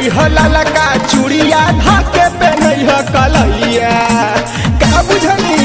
आई हो ललका चूड़िया धाके पे नहीं हो कलैया का बुझनी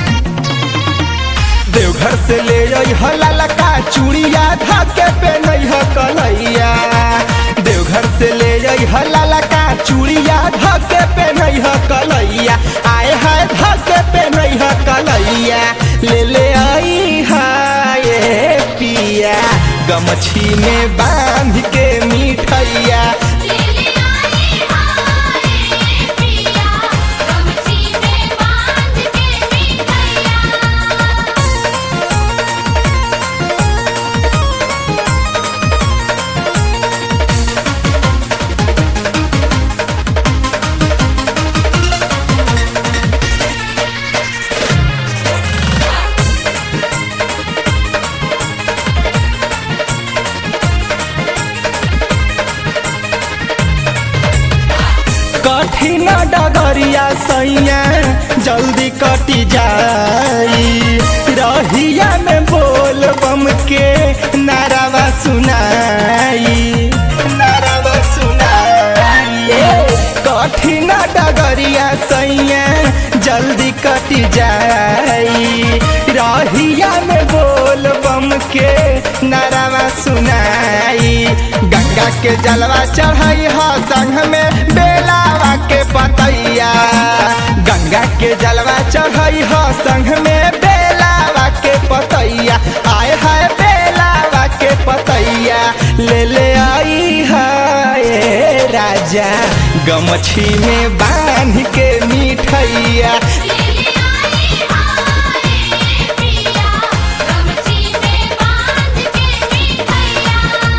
देवघर से ले आई हो ललका चूड़िया धाके पे नहीं हो कलैया देवघर से ले आई हो ललका चूड़िया धाके पे नहीं हो कलैया आए है धाके पे नहीं हो कलैया ले ले आई है पिया गमछी में बांध के मिठैया ले ले आई हाय पिया गमछी में बांध के मिठैया कठिन डगरिया सैया जल्दी कटी जाई रहिया में बोल बम के नारावा सुनाई नारावा सुनाई कठिन डगरिया सैया जल्दी कटी जाई रहिया में बोल बम के नारावा सुनाई गंगा के जलवा चढ़ाई ह संग में बेलावा के पतैया गंगा के जलवा चढ़ाई ह संग में बेलावा के पतैया आए है बेलावा के पतैया ले ले आई है राजा गमछी में बांध के मिठैया ले ले आई हाय पिया गमछी में बांध के मिठैया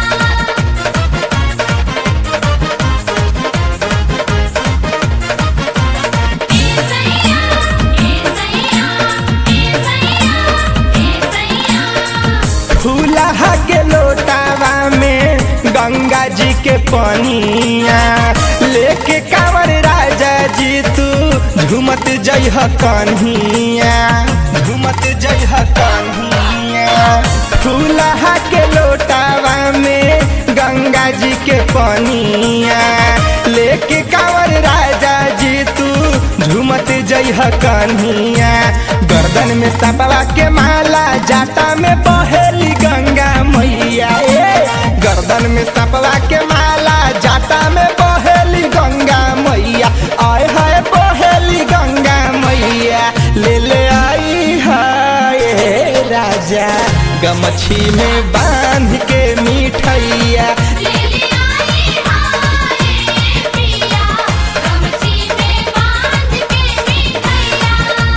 ए सैया ए सैया ए सैया ए सैया फूलहा के लोटावा में गंगा जी के पनिया लेके कांवर राजा जी तू झूमत जइह कन्हिया झूमत जइह कन्हिया फूलहा के लोटावा में गंगा जी के पनिया लेके कांवर राजा जी तू झूमत जइह कन्हिया गर्दन में सपवा के माला जाटा में बहेली गंगा मैया ए गर्दन में सपवा के माला जाटा में बहेली गंगा मैया आय हाय बहेली गंगा मैया ले ले आई है राजा गमछी में बांध के मिठैया ले ले आई हाय पिया गमछी में बांध के मिठैया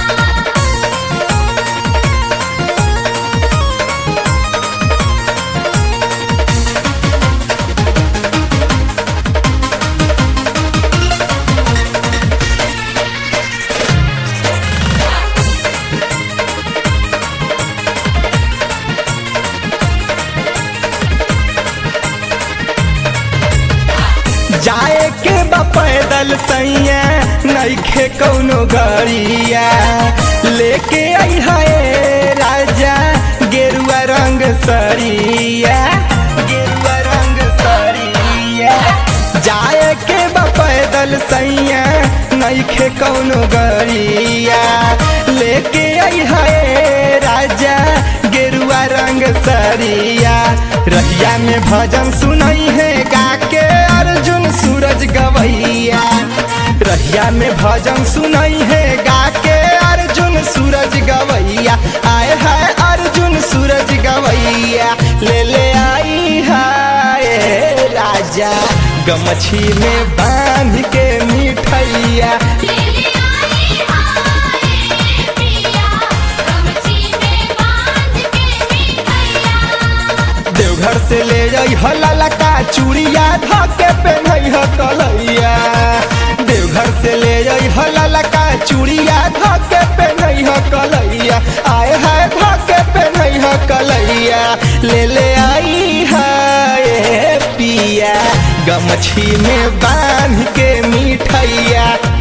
जाए के बा पैदल सैया नइखे कौनो गरिया लेके आई है राजा गेरुआ रंग सरिया गेरुआ रंग सरिया जाए के बा पैदल सैया नइखे कौनो गरिया लेके आई है राजा गेरुआ रंग सरिया रहिया में भजन सुनई है गा के अर्जुन सूरज गवैया रहिया में भजन सुनई है गा के अर्जुन सूरज गवैया आए है अर्जुन सूरज गवैया ले ले आई है राजा गमछी में बांध के मिठैया ले ले आई हाय पिया गमछी में बांध के मिठैया देवघर से ले जाइ ह ललका चूड़िया धके पेन्हई ह कलैया देवघर से ले जाइ ह ललका चूड़िया धके पेन्हई ह कलैया आए है धके पेन्हई ह कलैया ले ले आई है पिया गमछी में बांध के मिठैया